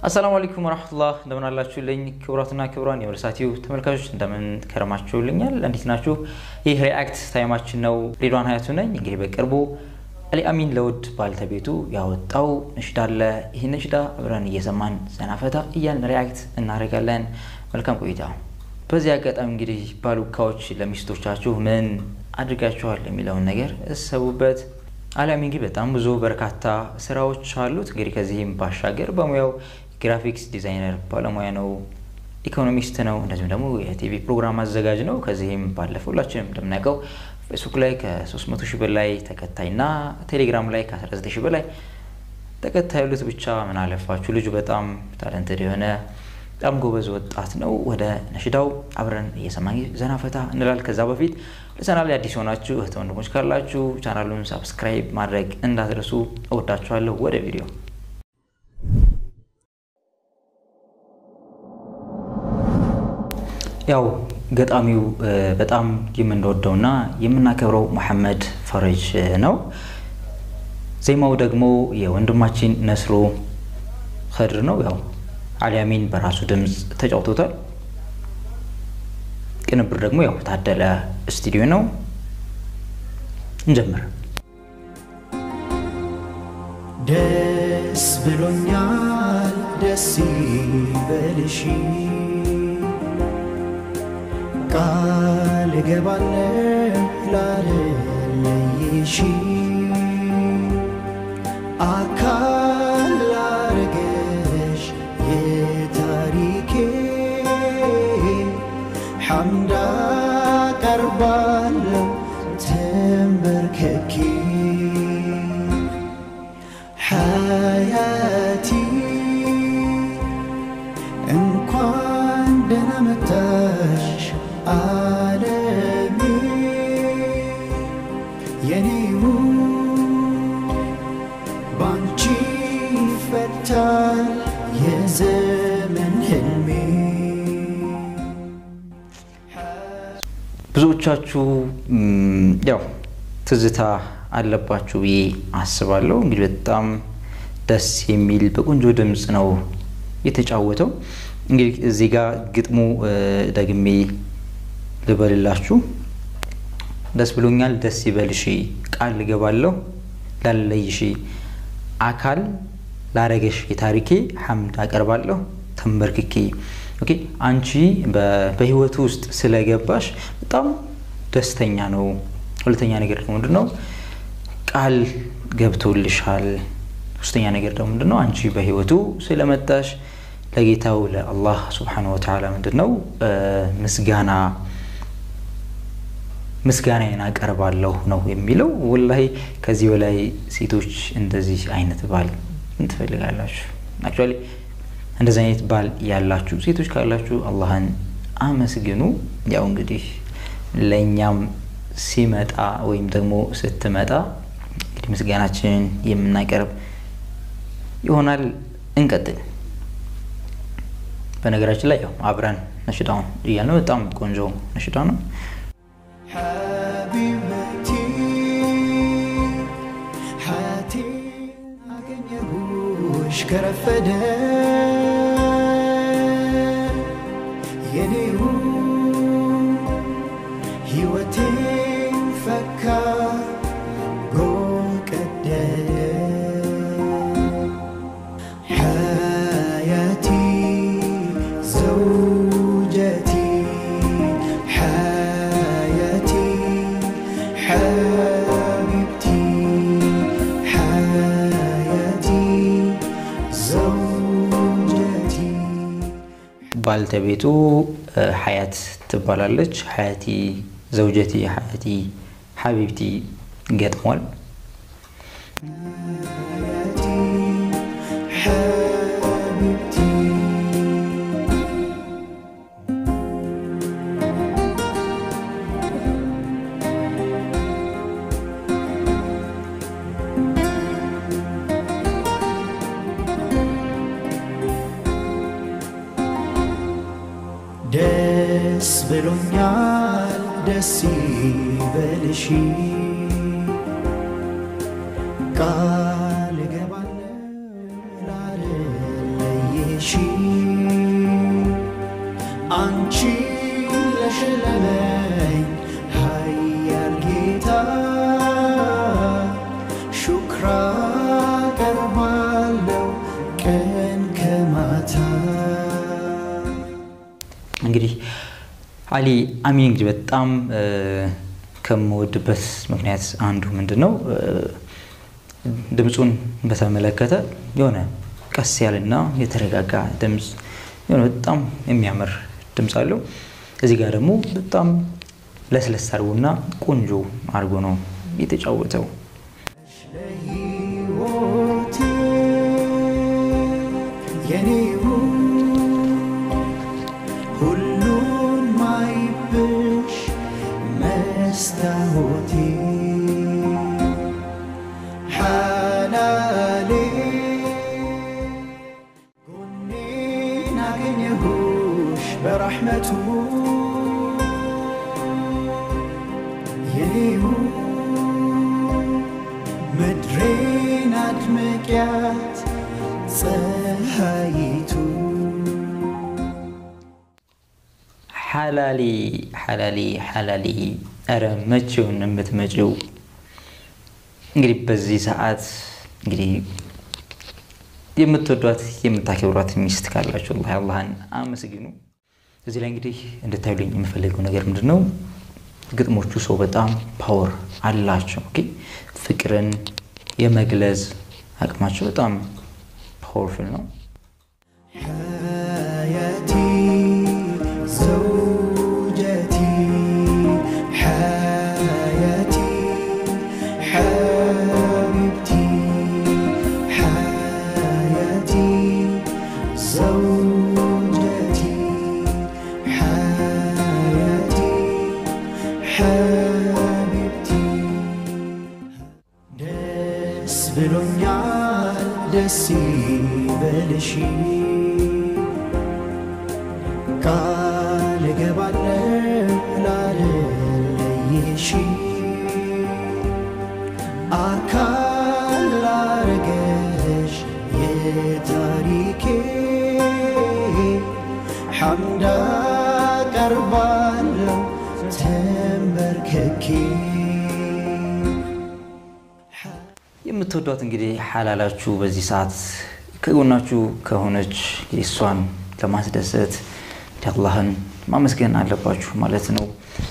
አሰላሙ አለይኩም ወረህመቱላህ እንደምን አላችሁልኝ? ክቡራትና ክቡራን የመልሳቲው ተመልካቾች እንደምን ከረማችሁልኛል? እንዴት ናችሁ? ይህ ሪአክት ታይማችን ነው። ሬድዋን ሀያቱ ነኝ። እንግዲህ በቅርቡ አሊ አሚን ለውድ ባልተቤቱ ያወጣው ነሽዳ አለ። ይህ ነሽዳ አብረን እየሰማን ዘናፈታ እያልን ሪአክት እናደርጋለን። መልካም ቆይታ። በዚህ አጋጣሚ እንግዲህ ባሉካዎች ለሚስቶቻችሁ ምን አድርጋችኋል የሚለውን ነገር እሰቡበት። አሊ አሚን እንግዲህ በጣም ብዙ በርካታ ስራዎች አሉት። እንግዲህ ከዚህም ባሻገር በሙያው ግራፊክስ ዲዛይነር ባለሙያ ነው፣ ኢኮኖሚስት ነው፣ እንደዚሁም ደግሞ የቲቪ ፕሮግራም አዘጋጅ ነው። ከዚህም ባለፈ ሁላችንም እንደምናውቀው ፌስቡክ ላይ ከ300 ሺህ በላይ ተከታይና ቴሌግራም ላይ ከ19 ሺህ በላይ ተከታይ ያሉት ብቻ ምን አለፋችሁ ልጁ በጣም ታለንትድ የሆነ በጣም ጎበዝ ወጣት ነው። ወደ ነሽዳው አብረን እየሰማን ዘና ፈታ እንላል። ከዛ በፊት ለቻናል ላይ አዲስ የሆናችሁ እህት ወንድሞች ካላችሁ ቻናሉን ሳብስክራይብ ማድረግ እንዳትረሱ። እወዳችኋለሁ። ወደ ቪዲዮ ያው ገጣሚው በጣም የምንወደውና የምናከብረው መሐመድ ፈረጅ ነው። ዜማው ደግሞ የወንድማችን ነስሮ ከድር ነው። ያው አሊ አሚን በራሱ ድምፅ ተጫውቶታል። ቅንብር ደግሞ ያው ታደለ ስቱዲዮ ነው። እንጀምር። ደስ ብሎኛል፣ ደስ ይበልሽ ቃል እገባለሁ ላለለይሽ አካል ላረገሽ የታሪኬ ሐምዳ ቀርባለሁ ተንበርክኬ ሐያቲ እንኳን ደህና መጣሽ ዓለሜ የኔው ባንቺ ይፈታል የዘመን ህልሜ ብዙዎቻችሁ ያው ትዝታ አለባችሁ ብዬ አስባለሁ። እንግዲህ በጣም ደስ የሚል በቆንጆ ድምፅ ነው የተጫወተው። እንግዲህ እዚህ ጋር ግጥሙ ደግሜ ልበልላችሁ። ደስ ብሎኛል፣ ደስ ይበልሽ፣ ቃል ልገባለሁ ላለይሽ፣ አካል ላረገሽ የታሪኬ ሐምድ አቀርባለሁ ተንበርክኬ። ኦኬ አንቺ በህይወቱ ውስጥ ስለገባሽ በጣም ደስተኛ ነው። ሁለተኛ ነገር ደግሞ ምንድን ነው? ቃል ገብቶልሻል። ሶስተኛ ነገር ደግሞ ምንድን ነው? አንቺ በህይወቱ ስለመጣሽ ለጌታው ለአላህ ስብሓነሁ ወተዓላ ምንድን ነው ምስጋና ምስጋናዬን አቀርባለሁ ነው የሚለው። ወላሂ ከዚህ በላይ ሴቶች እንደዚህ አይነት ባል ምን ትፈልጋላችሁ? አክቹዋሊ እንደዚህ አይነት ባል ያላችሁ ሴቶች ካላችሁ አላህን አመስግኑ። ያው እንግዲህ ለእኛም ሲመጣ ወይም ደግሞ ስትመጣ እንግዲህ ምስጋናችንን የምናቀርብ ይሆናል። እንቀጥል። በነገራችን ላይ ያው አብረን ነሽዳውን እያልነው በጣም ቆንጆ ነሽዳ ነው። ሐቢበቲ ሐያቴ አገኘሁሽ ከረፈደ የኔው ሕይወቴ ፈካ ጎቀደደ ሐያቲ ዘውጀቲ ሐያቲ ሐቢብቲ ሐያቲ ዘውጀቲ ባልተቤቱ ሀያት ትባላለች። ሀያቲ ዘውጀቲ፣ ሀያቲ ሀቢብቲ ገጥሟል። ሐያቲ ሐቢብቲ ደስ ብሎኛል ደስ ይበልሽ ቃል እገባለሁ ላለለይሽ በልሺ አንቺ ለሸለመኝ ኃያል ጌታ ሹክራ ቀርባለው ቀን ከማታ እንግዲህ አሊ አሚን እንግዲህ በጣም እ፣ ከምወድበት ምክንያት አንዱ ምንድን ነው እ፣ ድምፁን በተመለከተ የሆነ ቀስ ያለና የተረጋጋ ድምፅ የሆነ በጣም የሚያምር ድምፅ አለው። እዚህ ጋር ደግሞ በጣም ለስለስ አድርጎና ቆንጆ አድርጎ ነው የተጫወተው። ለሕይወቴ የኔው ሁሉን ማይብሽ መስታወቴ ሓላሌ ጎኔን አገኘሁሽ በራሕመቱ የኔው ምድሬን አድምቅያት ፀሐይቱ ሓላሊ ሓላሊ ሓላሊ ኧረ መቼውን የምትመጪው እንግዲህ በዚህ ሰዓት እንግዲህ የምትወዷት የምታከብሯት ሚስት ካላችሁ አላህ አላህን አመስግኑ። እዚህ ላይ እንግዲህ እንድታዩልኝ የምፈልገው ነገር ምንድን ነው? ግጥሞቹ ሰው በጣም ፓወር አላቸው። ኦኬ ፍቅርን የመግለጽ አቅማቸው በጣም ፓወርፉል ነው። حياتي زوجتي حياتي حبيبتي حياتي زوجتي حياتي حبيبتي ደስ ብሎኛል ደስ ይበልሽ ቃል እገባለሁ ላለለይሽ አካል ላረገሽ የታሪኬ ሐምዳ ቀርባለሁ ተንበርክኬ የምትወዷት እንግዲህ ሓላላችሁ በዚህ ሰዓት ከጎናችሁ ከሆነች እንግዲህ እሷን ለማስደሰት እንግዲህ አላህን ማመስገን አለባችሁ ማለት ነው።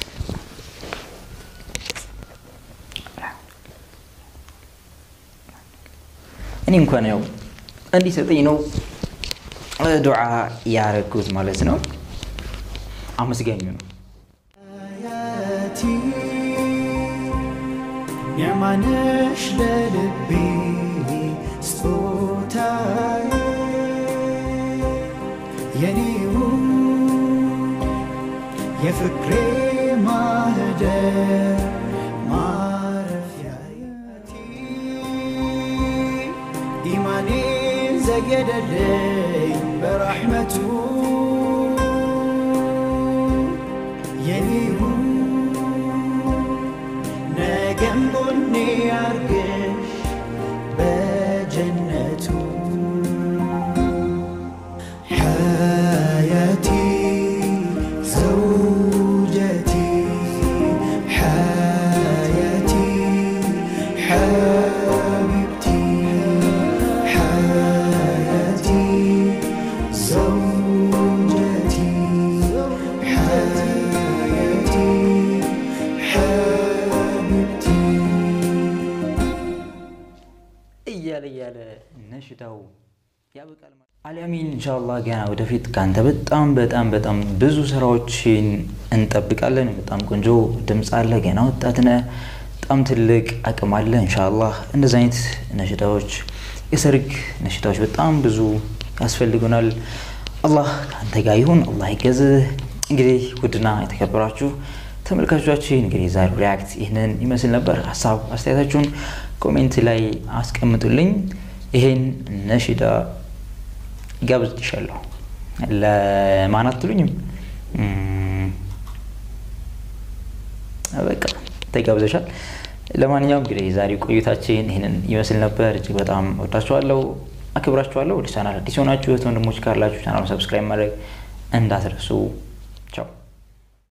እኔ እንኳን ያው እንዲሰጠኝ ነው ዱዓ ያረጉት ማለት ነው። አመስጋኙ ነው። ሀያቲ ኒዕማነሽ ለልቤ ስጦታዬ የኔው የፍቅሬ ማህደር ማረፊያየቲ ኢማኔን ዘየደልኝ በራሕመቱ የኔው ነገም ጎኔ አርግሽ በጀነቱ حياتي زوجتي حياتي حبيبتي حياتي زوجتي حياتي حبيبتي እያለ እያለ ነሽዳው ያበቃል። ማለት አልያሚን ኢንሻአላህ ገና ወደፊት ከአንተ በጣም በጣም በጣም ብዙ ስራዎችን እንጠብቃለን። በጣም ቆንጆ ድምፅ አለ፣ ገና ወጣት ነህ፣ በጣም ትልቅ አቅም አለ። ኢንሻአላህ እንደዚህ አይነት ነሽዳዎች፣ የሰርግ ነሽዳዎች በጣም ብዙ ያስፈልጉናል። አላህ ከአንተ ጋር ይሁን፣ አላህ ይገዝህ። እንግዲህ ውድና የተከበራችሁ ተመልካቾቻችን እንግዲህ ዛሬው ሪያክት ይህንን ይመስል ነበር። ሀሳብ አስተያየታችሁን ኮሜንት ላይ አስቀምጡልኝ። ይሄን ነሽዳ ጋብዝሻለሁ። ለማን አትሉኝም? እም፣ በቃ ተጋብዘሻል። ለማንኛውም እንግዲህ የዛሬው ቆይታችን ይህንን ይመስል ነበር። እጅግ በጣም ወዳችኋለሁ። አክብራችኋለሁ። ወደ ቻናል አዲስ የሆናችሁ እህት ወንድሞች ካላችሁ ቻናሉን ሰብስክራይብ ማድረግ እንዳትረሱ። ቻው